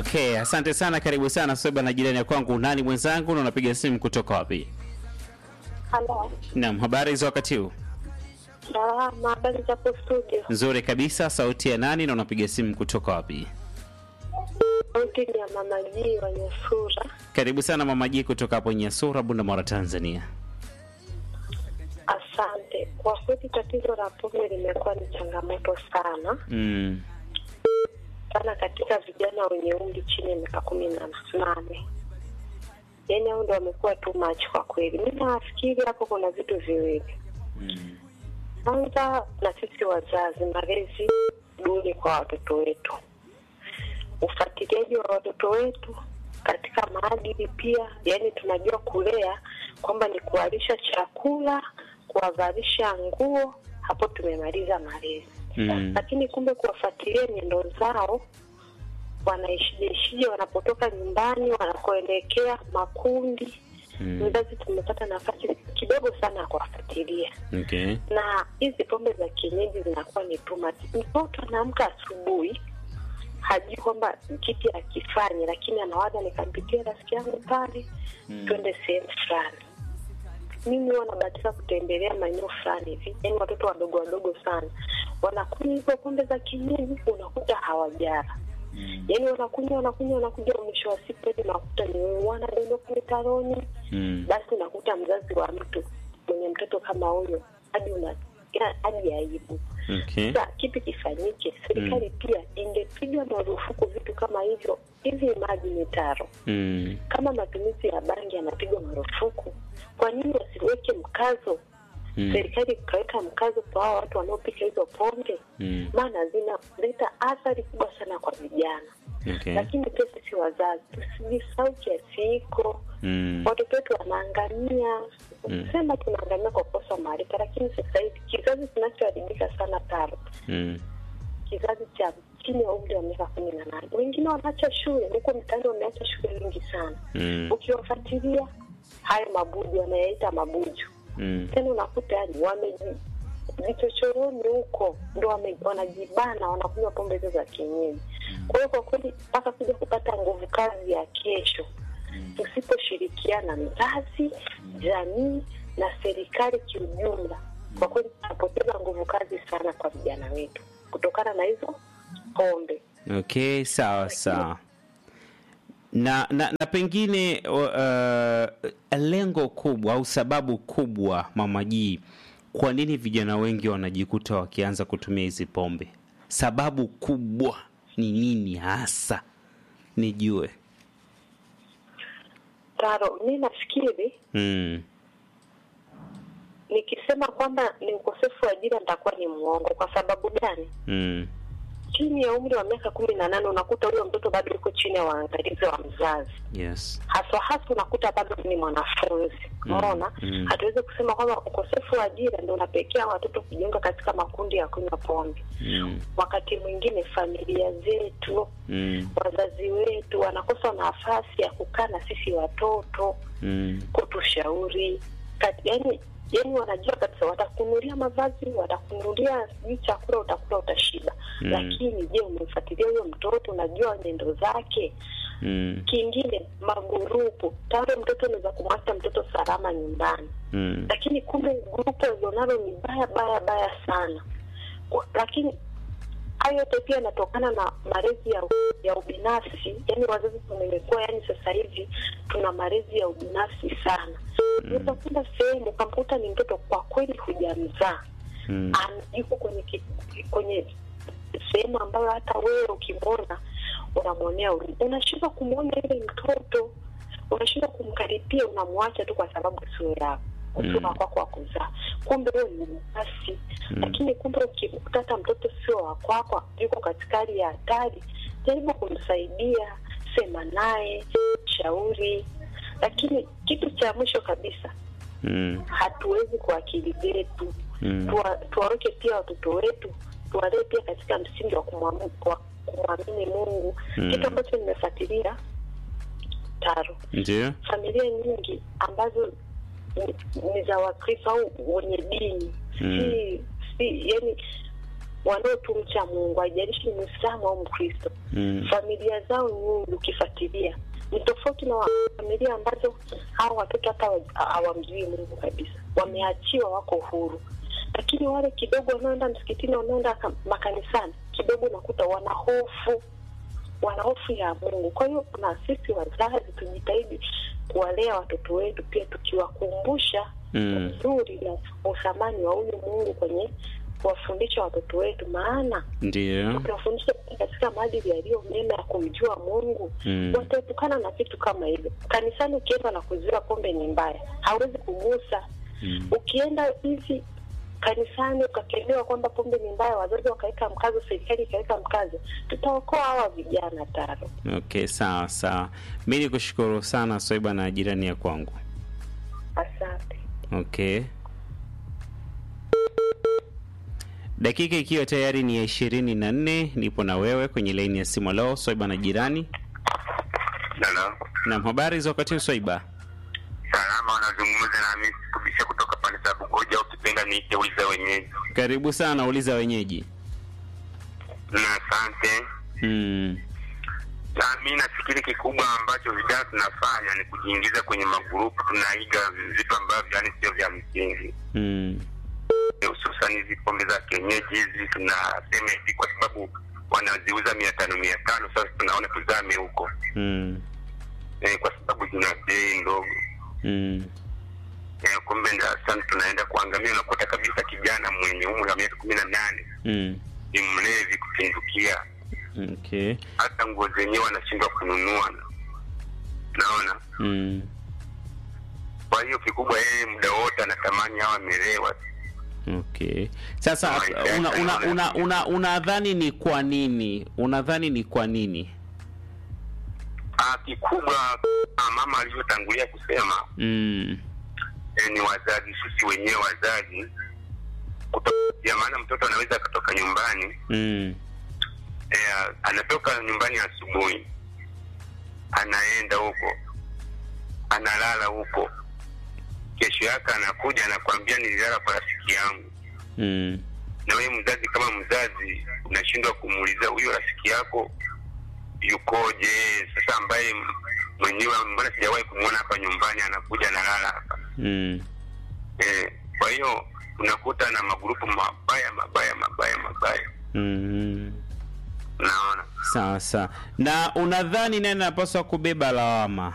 Okay, asante sana, karibu sana Sweba na jirani ya kwangu. Nani mwenzangu na unapiga simu kutoka wapi? Halo, Naam, habari za wakati huu? salama. Habari zapo studio? Nzuri kabisa. Sauti ya nani na unapiga simu kutoka wapi? Sauti ni ya mama Jii wa Nyasura. Karibu sana Mama Ji kutoka hapo Nyasura, Bunda, Tanzania. Asante. Kwa kweli tatizo la pombe limekuwa ni changamoto sana Mm. sana katika vijana wenye umri chini ya miaka kumi na nane. Yaani hao ndo wamekuwa too much kwa kweli. Mi nafikiri hapo kuna vitu viwili. Mm. Kwanza na sisi wazazi, malezi duni kwa watoto wetu, ufuatiliaji wa watoto wetu katika maadili pia. Yani tunajua kulea kwamba ni kuwalisha chakula, kuwavalisha nguo, hapo tumemaliza malezi Mm. lakini kumbe kuwafuatilia nyendo zao wanaishijeishije wanapotoka nyumbani wanakoelekea makundi Mm. mzazi tumepata nafasi kidogo sana ya kuwafuatilia Okay. na hizi pombe za kienyeji zinakuwa ni too much. Mtoto anaamka asubuhi hajui kwamba kipi akifanye, lakini anawaza nikampitia rafiki yangu pale Mm. twende sehemu fulani. Mimi huwa nabahatika kutembelea maeneo fulani hivi, yaani watoto wadogo wadogo sana wanakunywa hizo pombe za kienyeji, unakuta hawajara Mm. yaani wanakunywa wanakunywa wanakuja, mwisho wa siku eti unakuta ni wanadondoka mitaroni Mm. basi unakuta mzazi wa mtu mwenye mtoto kama huyo hadi una ina- hadi aibu. Okay. Sasa kipi kifanyike? Serikali pia ingepiga marufuku vitu kama hivyo. Hivi maji mitaro, Mm. kama matumizi ya bangi yanapigwa marufuku, kwa nini wasiweke mkazo? Mm. Serikali ikaweka mkazo kwa hao watu wanaopika hizo pombe, Mm. maana zinaleta athari kubwa sana kwa vijana. Okay. Lakini pia sisi wazazi tusijisahau kiasi hiko Mm. watoto wetu wanaangamia Mm. sema tunaangamia kwa kukosa maarifa lakini sasa hivi kizazi kinachoharibika sana taro Mm. kizazi cha chini ya umri wa miaka kumi na nane wengine wanaacha shule huko mtaani wameacha shule nyingi sana Mm. ukiwafuatilia hayo mabuju wanayaita mabuju Mm. tena unakuta yani wameji vichochoroni huko ndo wame- wanajibana wanakunywa pombe hizo za kienyeji kwa hiyo kwa kweli mpaka kuja kupata nguvu kazi ya kesho tusiposhirikiana mzazi jamii na serikali kiujumla kwa kweli tutapoteza nguvu kazi sana kwa vijana wetu kutokana na hizo pombe Okay, sawa sawa. Na, na, na pengine uh, lengo kubwa au sababu kubwa Mama Jii, kwa nini vijana wengi wanajikuta wakianza kutumia hizi pombe? Sababu kubwa ni nini hasa? Nijue. taro mi nafikiri Mm. nikisema kwamba ni ukosefu wa ajira nitakuwa ni mwongo kwa sababu gani Mm. chini ya umri wa miaka kumi na nane unakuta huyo mtoto bado yuko chini ya waangalizi wa mzazi Yes. haswa hasa unakuta bado ni mwanafunzi Mm, umeona mm. hatuwezi kusema kwamba ukosefu wa ajira ndio unapelekea watoto kujiunga katika makundi ya kunywa pombe Mm. wakati mwingine familia zetu Mm. wazazi wetu wanakosa nafasi ya kukaa na sisi watoto Mm. kutushauri Kat- yani yani wanajua kabisa watakunulia mavazi watakunulia sijui chakula utakula utashiba Mm. lakini je umemfuatilia huyo mtoto unajua nyendo zake Mm. kingine magurupu tayari mtoto unaweza kumwacha mtoto salama nyumbani Mm. lakini kumbe grupu alionalo ni baya baya baya sana Kwa- lakini hayo yote pia yanatokana na malezi ya, ya ubinafsi yani wazazi tumekuwa yani sasa hivi tuna malezi ya ubinafsi sana unaweza kwenda sehemu ukamkuta ni mtoto kwa kweli hujamzaa Mm. Ana- yuko kwenye ki- kwenye sehemu ambayo hata wewe ukimwona unamwonea huruma. unashindwa kumwona yule mtoto unashindwa kumkaribia unamwacha tu kwa sababu sio yako Mm. sio wa kwako wa kuzaa kumbe huyo ni basi Mm. lakini kumbe ukimkuta hata mtoto sio wa kwako yuko katika hali ya hatari jaribu kumsaidia sema naye shauri lakini kitu cha mwisho kabisa Mm. hatuwezi kwa akili zetu Mm. Tuwa- tuwaweke pia watoto wetu tuwalee pia katika msingi wa kumwamu- wa kumwamini mungu Mm. kitu ambacho nimefuatilia taro Ndio. familia nyingi ambazo ni- ni za wakristo au wenye dini Mm. si si yani wanaotumcha Mungu, haijalishi ni Muislamu au Mkristo Mm. familia zao nyingi ukifuatilia ni tofauti na wa- familia ambazo hao watoto hata hawa- hawamjui Mungu kabisa, wameachiwa, wako huru. Lakini wale kidogo wanaoenda msikitini, wanaoenda ka- makanisani, kidogo unakuta wana hofu, wana hofu ya Mungu. Kwa hiyo na sisi wazazi tujitahidi kuwalea watoto wetu, pia tukiwakumbusha Mm. uzuri na uthamani wa huyu Mungu kwenye kuwafundisha watoto wetu, maana Ndio. tukiwafundisha katika maadili yaliyo mema ya kumjua Mungu Mm. wataepukana na vitu kama hivyo. Kanisani ukienda na kuziwa pombe ni mbaya, hauwezi kugusa. Mm. Ukienda hivi kanisani ukakemewa kwamba pombe ni mbaya, wazazi wakaweka mkazo, serikali ikaweka mkazo, tutaokoa hawa vijana taro. Okay, sawa sawa. Mi ni kushukuru sana Swaiba na jirani ya kwangu. Asante. Okay. Dakika ikiwa tayari ni ya ishirini na nne nipo na wewe kwenye laini ya simu. Leo Swaiba na jirani. Hello. Naam, habari za wakati huu Swaiba? Salama, wanazungumza na mimi kubisha kutoka pande za Bugoja, ukipenda niite uliza wenyeji. Karibu sana, uliza wenyeji. Na asante. Mm. Na mi nafikiri kikubwa ambacho vijana tunafanya ni kujiingiza kwenye magrupu, tunaiga vitu ambavyo yani sio vya msingi, Mm. hususan hizi pombe za kienyeji hizi. Tunasema hivi kwa sababu wanaziuza mia tano mia tano sasa tunaona tuzame huko Mm. eh, kwa sababu zina bei ndogo Mm. eh, kumbe darasani tunaenda kuangamia. Unakuta kabisa kijana mwenye umri wa miaka kumi na nane Mm. ni mlevi kupindukia, Okay. hata nguo zenyewe anashindwa kununua, naona. Mm. Kwa hiyo kikubwa, yeye muda wote anatamani awe amelewa. Okay. Sasa una una una una unadhani ni kwa nini? Unadhani ni kwa nini? Ah, kikubwa ah, mama alivyotangulia kusema Mm. eh, ni wazazi, sisi wenyewe wazazi kutoka, maana mtoto anaweza akatoka nyumbani Mm. eh, anatoka nyumbani asubuhi, anaenda huko, analala huko, kesho yake anakuja anakwambia nililala kwa rafiki yangu. Mm. Na wewe mzazi, kama mzazi, unashindwa kumuuliza huyo rafiki yako yukoje? Sasa ambaye m- mwenyewe, mbona sijawahi kumwona hapa nyumbani, anakuja analala hapa Mm. eh, kwa hiyo unakuta na magrupu mabaya mabaya mabaya mabaya, Mm. naona Sawa sawa. Na unadhani nani anapaswa kubeba lawama?